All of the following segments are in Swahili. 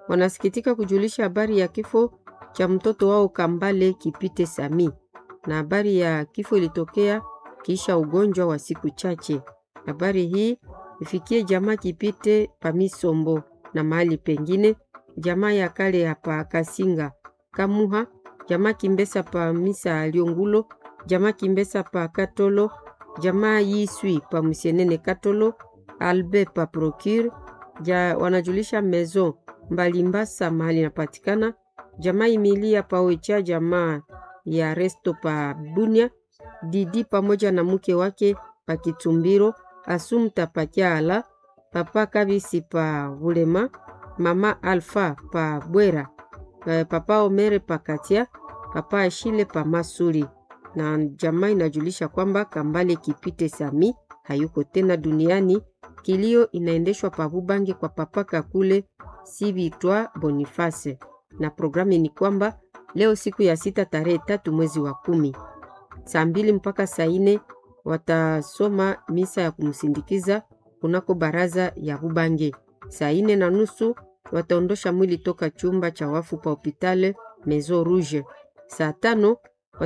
wanasikitika kujulisha habari ya kifo cha mtoto wao Kambale Kipite Sami, na habari ya kifo ilitokea kisha ugonjwa wa siku chache. Habari hii ifikie jamaa Kipite Pamisombo na mahali pengine, jamaa ya kale ya pa Kasinga Kamuha, jamaa Kimbesa pa Misa Aliongulo, jamaa Kimbesa pa Katolo, jamaa Yiswi pa Musienene Katolo, Albe pa Procure ja, wanajulisha mezo Mbalimbasa mahali inapatikana, jamaa Imilia pa Oicha, jamaa ya Resto pa Bunia, Didi pamoja na mke wake pa Kitumbiro, Asumta pa Kyala, papa Kabisi pa Bulema, mama Alfa pa Bwera, papa Omere pa Katia, papa Ashile pa Masuri. Na jamaa inajulisha kwamba Kambale Kipite Sami hayuko tena duniani. Kilio inaendeshwa pa Bubange kwa papa Kakule Sibitwa Boniface, na programu ni kwamba leo siku ya sita tarehe tatu mwezi wa kumi saa mbili mpaka saa nne watasoma misa ya kumsindikiza kunako baraza ya Bubange. Saa nne na nusu wataondosha mwili toka chumba cha wafu pa hopitale Maison Rouge. Saa tano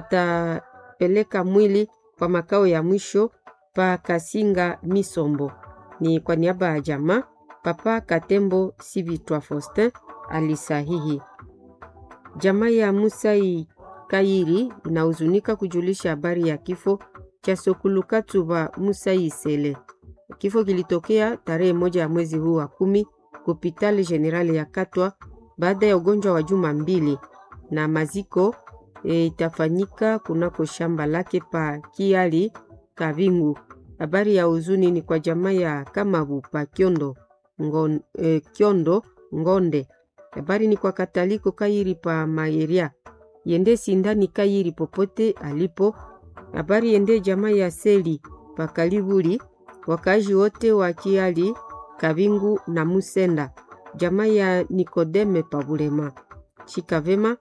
watapeleka mwili kwa makao ya mwisho pa Kasinga Misombo. Ni kwa niaba ya jamaa Papa Katembo Sibitwa Faustin alisahihi. Jamaa ya Musai Kairi inahuzunika kujulisha habari ya kifo cha Sokulukatuba Musai Sele. Kifo kilitokea tarehe moja ya mwezi huu wa kumi kupitali generali ya Katwa baada ya ugonjwa wa juma mbili, na maziko e, itafanyika kunako shamba lake pa Kiali Kavingu. Habari ya huzuni ni kwa jamaa ya Kamabu pa Kyondo, ngon, e, Kyondo Ngonde. Habari ni kwa Kataliko Kairi pa Mayeria yende sindani Kairi popote alipo. Habari yende jamaa ya Seli pa Kalibuli, wakazi wote wa Kiali Kavingu na Musenda, jamaa ya Nikodeme pa Bulema. Shika vema,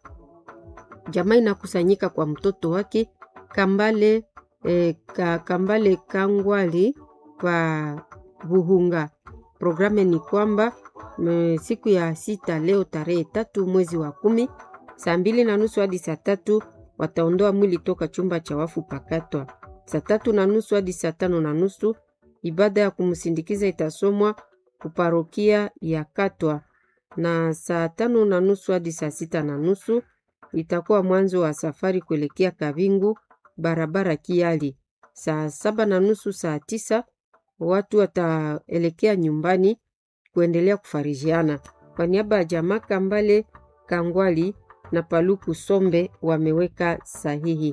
jamaa inakusanyika kwa mtoto wake Kambale E, ka, Kambale Kangwali kwa Buhunga. Programu ni kwamba me, siku ya sita leo tarehe tatu mwezi wa kumi saa mbili na nusu hadi saa tatu wataondoa mwili toka chumba cha wafu pakatwa. Saa tatu na nusu hadi saa tano na nusu ibada ya kumsindikiza itasomwa kuparokia ya Katwa, na saa tano na nusu hadi saa sita na nusu itakuwa mwanzo wa safari kuelekea Kavingu barabara Kiali. Saa saba na nusu saa tisa watu wataelekea nyumbani kuendelea kufarijiana. Kwa niaba ya jamaa Kambale Kangwali na Paluku Sombe wameweka sahihi.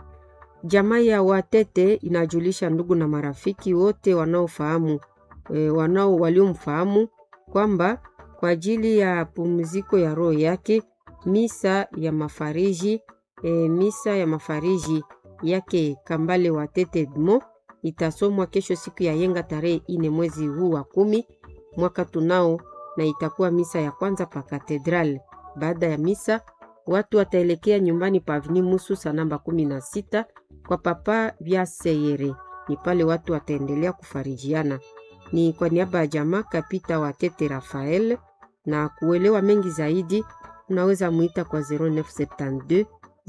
Jamaa ya Watete inajulisha ndugu na marafiki wote wanaofahamu e, wanao waliomfahamu kwamba kwa ajili ya pumziko ya roho yake misa ya mafariji e, misa ya mafariji yake Kambale Watete Edmo itasomwa kesho siku ya yenga tarehe ine mwezi huu wa kumi mwaka tunao, na itakuwa misa ya kwanza pa katedral. Baada ya misa watu wataelekea nyumbani pa Avni Musu sa namba kumi na sita kwa papa vya Seyere. Ni pale watu wataendelea kufarijiana. Ni kwa niaba ya jamaa Kapita Watete Rafael, na kuelewa mengi zaidi unaweza muita kwa 0972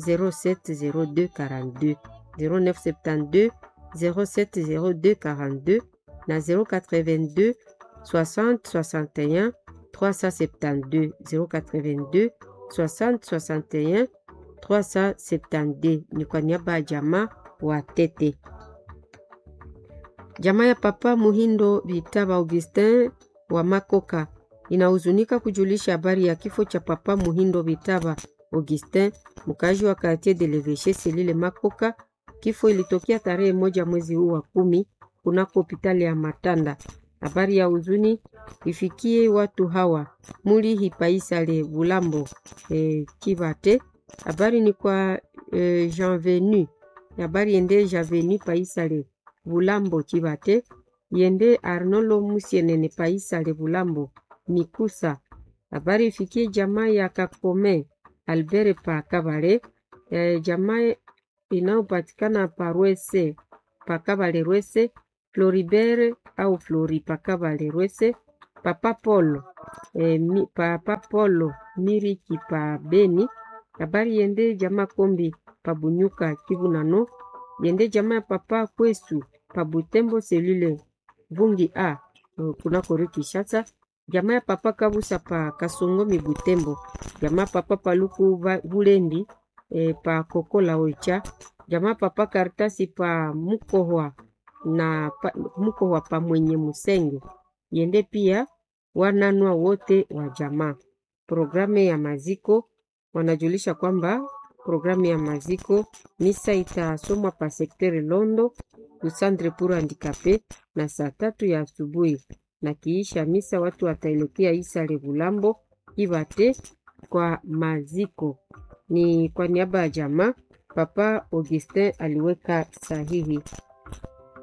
070242 0972 070242 na 082 60 61 372 082 60 61 372. Ni kwa niaba ya jamaa wa Tete. Jamaa ya Papa Muhindo Vitaba Augustin wa Makoka inahuzunika kujulisha habari ya kifo cha Papa Muhindo Vitaba Augustin, mkazi wa quartier de l'Eveche Selile Makoka. Kifo ilitokea tarehe moja mwezi huu wa kumi kunako hospitali ya Matanda. Habari ya huzuni ifikie watu hawa muli hipaisale Bulambo e, Kibate. Habari ni kwa e, Jean Venu. Habari yende Jean Venu paisale Bulambo Kibate yende Arnolo Musienene paisale Bulambo Mikusa. Habari ifikie jamaa ya Kakome Albert pa Kabale e, jamaa inayopatikana pa Rwese pa Kabale Rwese Floribert au Flori pa Kabale Rwese Papa Paul e, mi, papa Polo Miriki pa Beni. Habari yende jamaa Kombi pa Bunyuka Kivu nano yende jamaa ya papa Kwesu pa Butembo selule Vungi a kunako rue Kinshasa jamaa ya papa Kabusa pa Kasongomi Butembo jamaa papa Paluku Bulendi e, pa Kokola Oicha jamaa papa Karitasi pa Mukohwa na pa, Mukohwa pa mwenye Musenge yende pia wananwa wote wa jamaa. Programu ya maziko wanajulisha kwamba programu ya maziko misa itasomwa pa sektere Londo kusandre pour handikape na saa tatu ya asubuhi, na kiisha misa watu wataelekea isa Levulambo Kivate kwa maziko. Ni kwa niaba ya jamaa Papa Augustin aliweka sahihi.